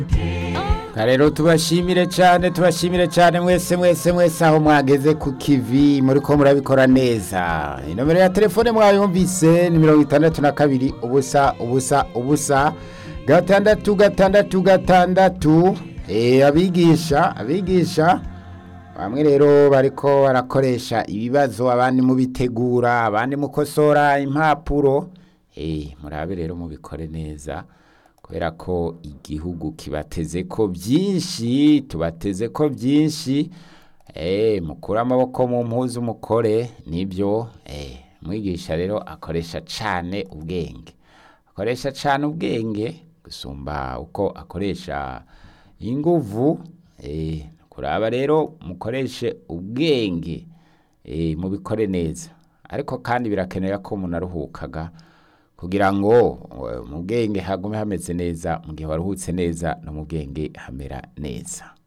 rero tubashimire cyane tubashimire cyane mwese mwese mwese aho mwageze ku kivi muri ko murabikora neza inomero ya telefone mwayumvise ni mirongo itandatu na kabiri ubusa ubusa ubusa gatandatu gatandatu gatandatu Eh, abigisha abigisha bamwe rero bariko barakoresha ibibazo abandi mubitegura abandi mukosora impapuro eh murabe rero mubikore neza kubera ko igihugu kibateze ko byinshi tubateze ko byinshi eh mukure amaboko mu mpuzu mukore nibyo eh mwigisha rero akoresha cane ubwenge akoresha cane ubwenge gusumba uko akoresha inguvu eh kuraba rero mukoreshe ubwenge eh mubikore neza ariko kandi birakenera ko umuntu aruhukaga kugira ngo eh, mu bwenge hagume hameze neza mu gihe waruhutse neza no mu bwenge hamera neza